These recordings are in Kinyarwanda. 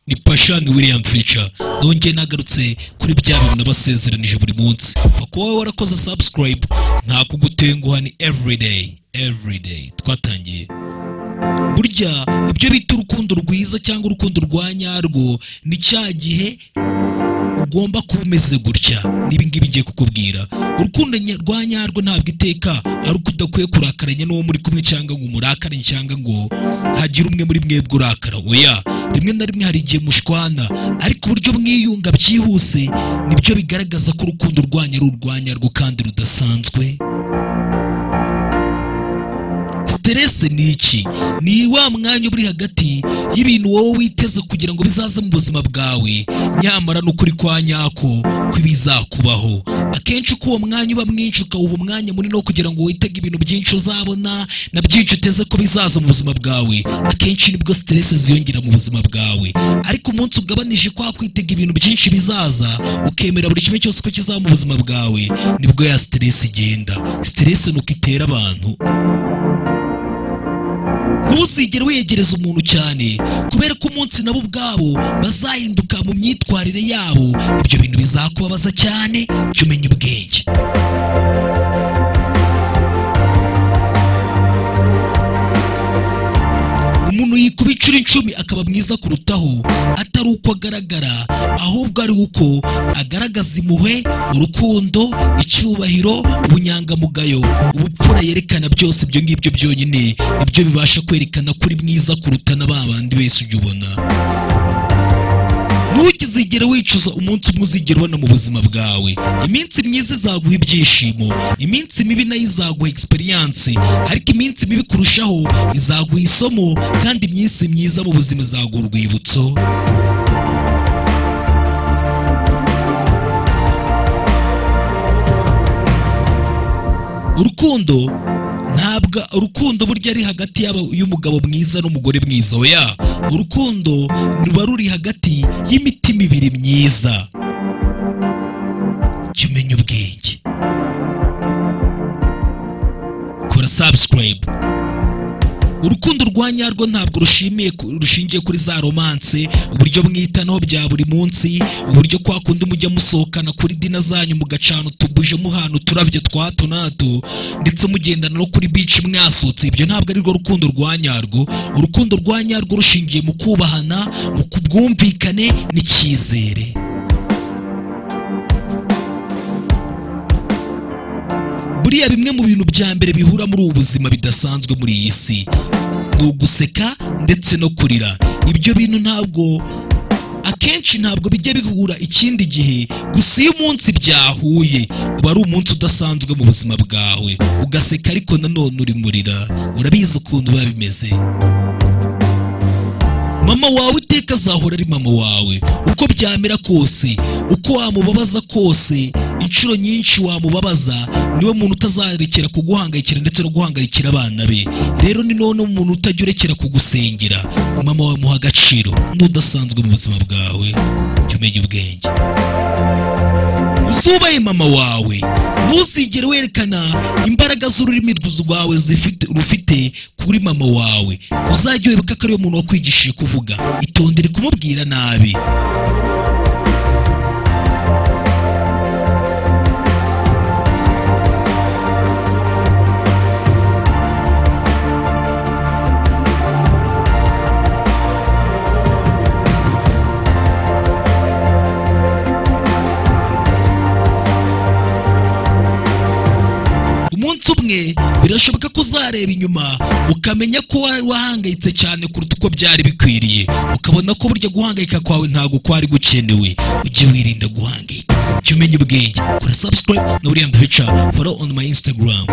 ni pashani william fica nongeye nagarutse kuri bya bintu nabasezeranije buri munsi upfa kuba wowe warakoze subscribe nta kugutenguha ni everyday everyday twatangiye burya ibyo bita urukundo rwiza cyangwa urukundo rwa nyarwo ni cya gihe ugomba kuba umeze gutya n'ibingibi ngiye kukubwira urukundo nya- rwa nyarwo ntabwo iteka ari uko udakwiye kurakaranya n'uwo muri kumwe cyangwa ngo umurakare cyangwa ngo hagire umwe muri mwebwe urakara oya rimwe na rimwe hari igihe mushwana ariko uburyo mwiyunga byihuse nibyo bigaragaza ko urukundo rwanyu ari urwa nyarwo kandi rudasanzwe siterese ni iki ni wa mwanya uba uri hagati y'ibintu wowe witeze kugira ngo bizaze mu buzima bwawe nyamara n'ukuri kwa nyako kw'ibizakubaho akenshi uko uwo mwanya uba mwinshi ukawuha umwanya munini wo kugira ngo witege ibintu byinshi uzabona na byinshi uteze ko bizaza mu buzima bwawe akenshi nibwo siterese ziyongera mu buzima bwawe ariko umunsi ugabanije kwa kwitega ibintu byinshi bizaza ukemera buri kimwe cyose ko kizaba mu buzima bwawe nibwo ya siterese igenda siterese ni uko itera abantu ntuzigere wegereza umuntu cyane kubera ko umunsi nabo ubwabo bazahinduka mu myitwarire yabo ibyo bintu bizakubabaza cyane jya umenya ubwenge umuntu yikuba inshuro icumi akaba mwiza kurutaho atari uko agaragara ahubwo ari uko agaragaza impuhwe urukundo icyubahiro ubunyangamugayo ubupfura yerekana byose ibyo ngibyo byonyine nibyo bibasha kwerekana ko uri mwiza kuruta na ba bandi bese ujya ubona ntugizigere wicuza umunsi umwe uzigera ubona mu buzima bwawe iminsi myiza izaguha ibyishimo iminsi mibi nayo izaguha egisperiyanse ariko iminsi mibi kurushaho izaguha isomo kandi iminsi myiza mu buzima izaguha urwibutso urukundo ntabwo urukundo burya ari hagati y'aba- y'umugabo mwiza n'umugore mwiza oya urukundo ruba ruri hagati y'imitima ibiri myiza jya umenya ubwenge kora subscribe urukundo rwa nyarwo ntabwo rushimiye ku- rushingiye kuri za romanse uburyo mwitanaho bya buri munsi uburyo kwa kundi mujya musohokana kuri dina zanyu mugacana utubuje muhana uturabyo twa hato na hato ndetse mugendana no kuri bici mwasutse ibyo ntabwo ari rwo rukundo rwa nyarwo urukundo rwa nyarwo rushingiye mu kubahana mu bwumvikane n'icyizere buriya bimwe mu bintu bya mbere bihura muri ubu buzima bidasanzwe muri iyi si ni uguseka ndetse no kurira ibyo bintu ntabwo akenshi ntabwo bijya bihura ikindi gihe gusa iyo umunsi byahuye uba ari umunsi udasanzwe mu buzima bwawe ugaseka ariko nanone uri murira urabizi ukuntu biba bimeze mama wawe iteka azahora ari mama wawe uko byamera kose uko wamubabaza kose inshuro nyinshi wamubabaza niwe muntu utazarekera kuguhangayikira ndetse no guhangayikira abana be rero ni none umuntu utajya urekera kugusengera mama wawe muha agaciro n'udasanzwe mu buzima bwawe jya umenya ubwenge uzubaye mama wawe ntuzigere werekana imbaraga z'ururimi rwawe zifite- rufite kuri mama wawe uzajya wibuka ko ariwe muntu wakwigishije kuvuga itondere kumubwira nabi umunsi umwe birashoboka ko uzareba inyuma ukamenya ko wari wahangayitse cyane kuruta uko byari bikwiriye ukabona ko burya guhangayika kwawe ntabwo kwari gukenewe ujye wirinda guhangayika jya umenya ubwenge kora subscribe na william Fletcher follow on my instagram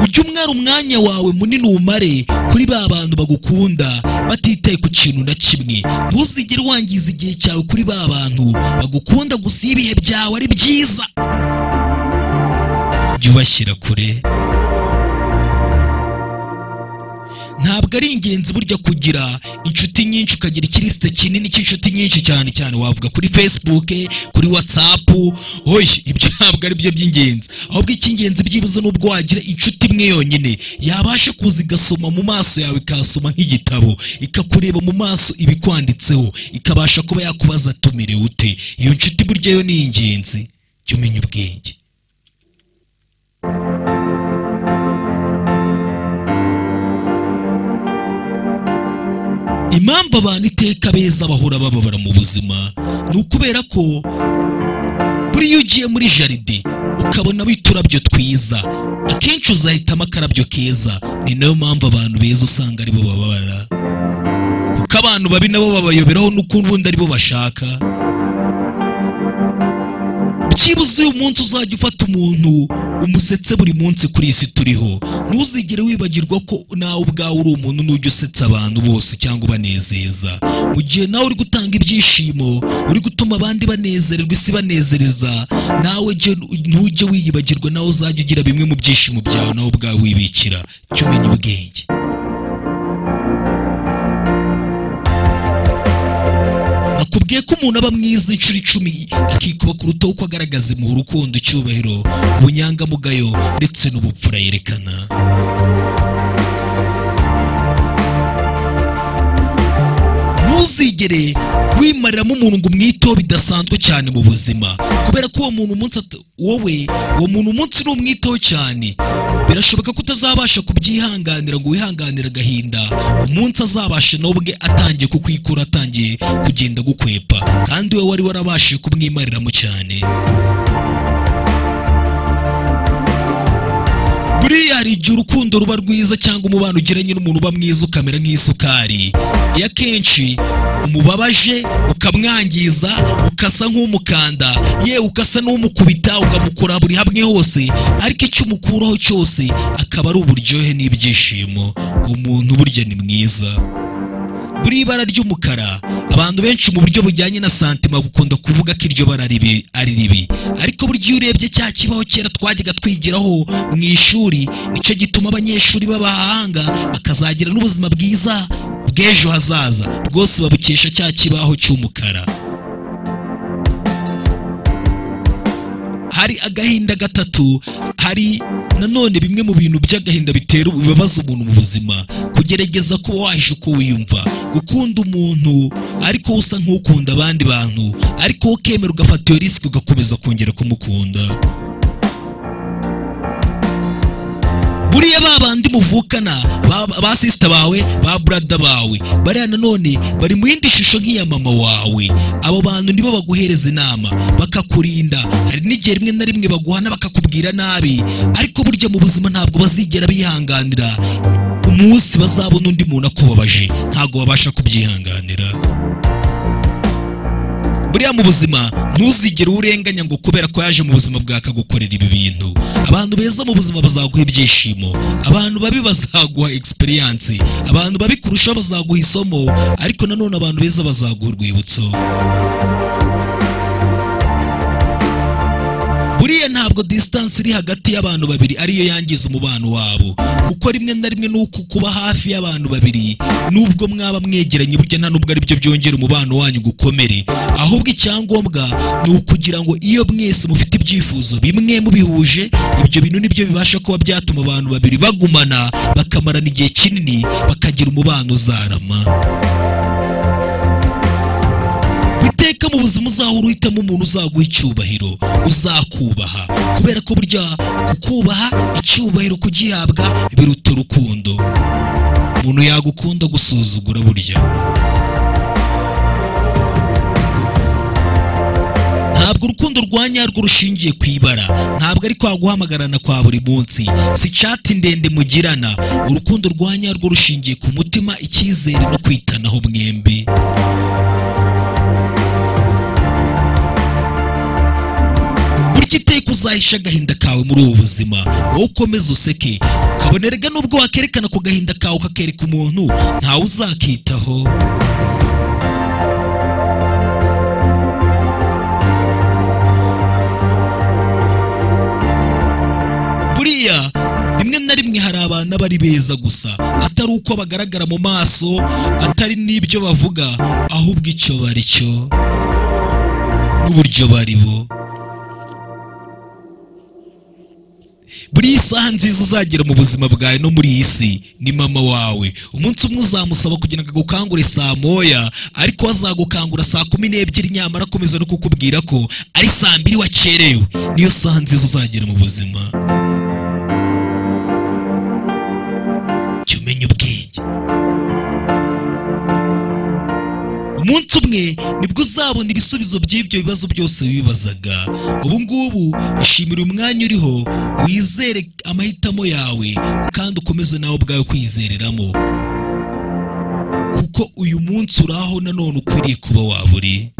ujye umwara umwanya wawe munini umare kuri ba bantu bagukunda batitaye ku kintu na kimwe ntuzigere wangiza igihe cyawe kuri ba bantu bagukunda gusa iyo ibihe byawe ari byiza jya ubashyira kure ntabwo ari ingenzi burya kugira inshuti nyinshi ukagira ikirisite kinini cy'inshuti nyinshi cyane cyane wavuga kuri facebook kuri whatsapp oye ibyo ntabwo ari byo by'ingenzi ahubwo icy'ingenzi byibuze ni ubwo wagira inshuti imwe yonyine yabasha kuza igasoma mu maso yawe ikahasoma nk'igitabo ikakureba mu maso ibikwanditseho ikabasha kuba yakubaza ati umerewe ute iyo nshuti burya yo ni ingenzi jya umenya ubwenge impamvu abantu iteka beza bahora bababara mu buzima ni ukubera ko buriya ugiye muri jaride ukabonamo uturabyo twiza akenshi uzahitamo akarabyo keza ni nayo mpamvu abantu beza usanga aribo bababara kuko abantu babi nabo babayoberaho n'ukuntu ubundi aribo bashaka byibuze uyu munsi uzajya ufata umuntu umusetse buri munsi kuri iyi si turiho ntuzigere wibagirwa ko nawe ubwawe uri umuntu n'ujya usetsa abantu bose cyangwa ubanezeza mu gihe nawe uri gutanga ibyishimo uri gutuma abandi banezererwa isi banezereza nawe jya ntujye wiyibagirwa nawe uzajya ugira bimwe mu byishimo byawe nawe ubwawe wibikira jya umenya ubwenge nakubwiye ko umuntu aba mwiza inshuro icumi akikuba kurutaho uko agaragaza impuhwe urukundo icyubahiro ubunyangamugayo ndetse n'ubupfura yerekana ntuzigere wimariramo umuntu ngo umwiteho bidasanzwe cyane mu buzima kubera ko uwo muntu umunsi at- wowe uwo muntu umunsi n'umwiteho cyane birashoboka ko utazabasha kubyihanganira ngo wihanganire agahinda umunsi azabasha nawe ubwe atangiye kukwikura atangiye kugenda gukwepa kandi we wari warabashije kumwimariramo cyane buriya hari igihe urukundo ruba rwiza cyangwa umubano ugiranye n'umuntu uba mwiza ukamera nk'isukari iyo akenshi umubabaje ukamwangiza ukasa nk'umukanda yewe ukasa n'umukubita ukamukora buri hamwe hose ariko icyo umukuraho cyose akaba ari uburyohe n'ibyishimo umuntu burya ni mwiza buri ibara ry'umukara abantu benshi mu buryo bujyanye na santima bakunda kuvuga ko iryo bara ribi- ari ribi ariko burya iyo urebye cya kibaho kera twajyaga twigiraho mu ishuri nicyo gituma abanyeshuri b'abahanga bakazagira n'ubuzima bwiza bw'ejo hazaza bwose babukesha cya kibaho cy'umukara hari agahinda gatatu hari nanone bimwe mu bintu by'agahinda bitera bibabaza umuntu mu buzima kugerageza kuba wahisha uko wiyumva gukunda umuntu ariko usa nk'ukunda abandi bantu ariko wowe ukemera ugafata iyo risiki ugakomeza kongera kumukunda buriya ba bandi muvukana ba- ba sisita bawe ba burada bawe bariya nanone bari mu yindi shusho nk'iya mama wawe abo bantu nibo baguhereza inama bakakurinda hari n'igihe rimwe na rimwe baguhana bakakubwira nabi ariko burya mu buzima ntabwo bazigera bihanganira umunsi bazabona undi muntu akubabaje ntabwo babasha kubyihanganira buriya mu buzima ntuzigere urenganya ngo kubera ko yaje mu buzima bwawe akagukorera ibi bintu abantu beza mu buzima bazaguha ibyishimo abantu babi bazaguha egisperiyanse abantu babi kurushaho bazaguha isomo ariko nanone abantu beza bazaguha urwibutso buriya ntabwo disitansi iri hagati y'abantu babiri ariyo yangiza umubano wabo kuko rimwe na rimwe ni uko kuba hafi y'abantu babiri n'ubwo mwaba mwegeranye burya nta n'ubwo aribyo byongera umubano wanyu gukomere ahubwo icyangombwa ni ukugira ngo iyo mwese mufite ibyifuzo bimwe mubihuje ibyo bintu nibyo bibasha kuba byatuma abantu babiri bagumana bakamarana igihe kinini bakagira umubano uzarama iteka mu buzima uzahora uhitamo umuntu uzaguha icyubahiro uzakubaha kubera ko burya kukubaha icyubahiro kugihabwa biruta urukundo umuntu yagukunda gusuzugura burya ntabwo urukundo rwa nyarwo rushingiye ku ibara ntabwo ari kwa guhamagarana kwa buri munsi si cati ndende mugirana urukundo rwa nyarwo rushingiye ku mutima icyizere no kwitanaho mwembi burya iteka uzahisha agahinda kawe muri ubu buzima wowe ukomeze useke kabonerega nubwo wakerekana ku gahinda kawe ukakereka umuntu ntawe uzakitaho buriya rimwe rimwe na rimwe hari abantu aba ari beza gusa atari uko bagaragara mu maso atari n'ibyo bavuga ahubwo icyo bari cyo n'uburyo bari bo buri saha nziza uzagira mu buzima bwawe no muri iyi si ni mama wawe umunsi umwe uzamusaba kugira ngo agukangure saa moya ariko azagukangura saa kumi n'ebyiri nyamara akomeza no kukubwira ko ari saa mbiri wakerewe niyo saha nziza uzagira mu buzima jya umenya ubwenge umunsi umwe nibwo uzabona ibisubizo by'ibyo bibazo byose wibazaga ubu ngubu ishimira umwanya uriho wizere amahitamo yawe kandi ukomeze nawe ubwawe kwizereramo kuko uyu munsi uri aho nanone ukwiriye kuba waba uri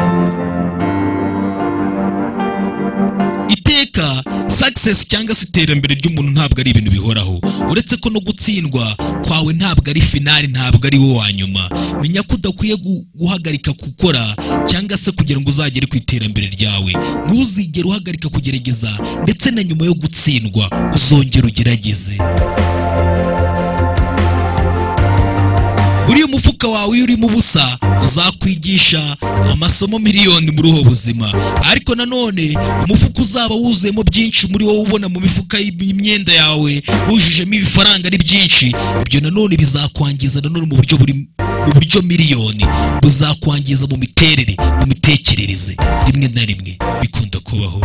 iteka success cyangwa se iterambere ry'umuntu ntabwo ari ibintu bihoraho uretse ko no gutsindwa kwawe ntabwo ari finali ntabwo ari wo wa nyuma menya ko udakwiye gu- guhagarika gukora cyangwa se kugira ngo uzagere ku iterambere ryawe ntuzigere uhagarika kugerageza ndetse na nyuma yo gutsindwa uzongera ugerageze buriya umufuka wawe iyo urimo ubusa uzakwigisha amasomo miliyoni muri ubu buzima ariko nanone umufuka uzaba wuzuyemo byinshi muri wowe ubona mu mifuka y'imyenda yawe wujujemo ibifaranga ari byinshi ibyo nanone bizakwangiza nanone mu buryo buri mu buryo miliyoni buzakwangiza mu miterere mu mitekerereze rimwe na rimwe bikunda kubaho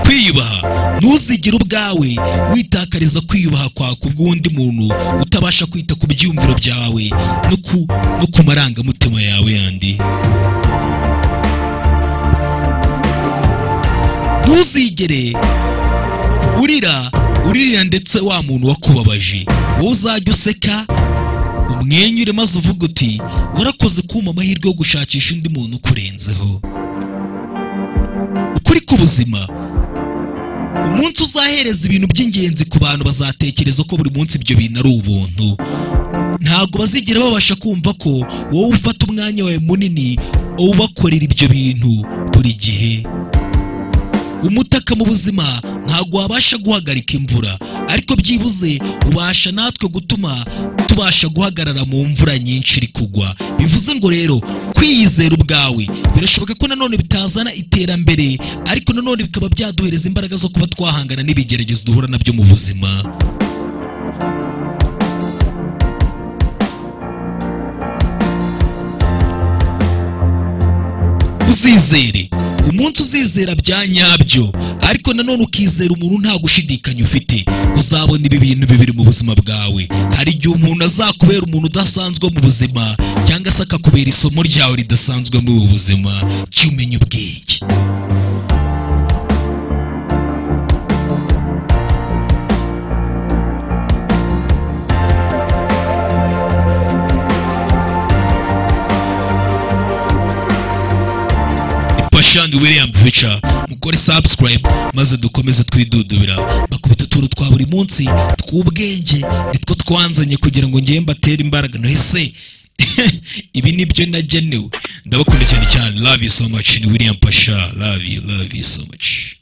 kwiyubaha ntuzigire ubwawe witakariza kwiyubaha kwawe ku bw'undi muntu utabasha kwita ku byiyumviro byawe no ku, no ku marangamutima yawe yandi ntuzigere urira uririra ndetse wa muntu wakubabaje wowe uzajya useka umwenyure maze uvuga uti warakoze kumpa amahirwe yo gushakisha undi muntu ukurenzeho ukuri k'ubuzima umunsi uzahereza ibintu by'ingenzi ku bantu bazatekereza ko buri munsi ibyo bintu ari ubuntu ntabwo bazigera babasha kumva ko wowe ufata umwanya wawe munini ubakorera ibyo bintu buri gihe umutaka mu buzima ntabwo wabasha guhagarika imvura ariko byibuze ubasha natwe gutuma tubasha guhagarara mu mvura nyinshi iri kugwa bivuze ngo rero kwiyizera ubwawe birashoboka ko nanone bitazana iterambere ariko nanone bikaba byaduhereza imbaraga zo kuba twahangana n'ibigeragezo duhura nabyo mu buzima uzizere umunsi uzizera bya nyabyo ariko nanone ukizera umuntu nta gushidikanya ufite uzabona ibi bintu bibiri mu buzima bwawe hari igihe umuntu azakubera umuntu udasanzwe mu buzima cyangwa se akakubera isomo ryawe ridasanzwe muri ubu buzima jya umenya ubwenge pashani william vica mukore subscribe maze dukomeze twidudubira bakubita utuntu twa buri munsi tw'ubwenge nitwo twanzanye kugira ngo ngewe mbatere imbaraga ese ibi nibyo nagenewe ndabakunda cyane cyane love you so much ni william pasha love you love you so much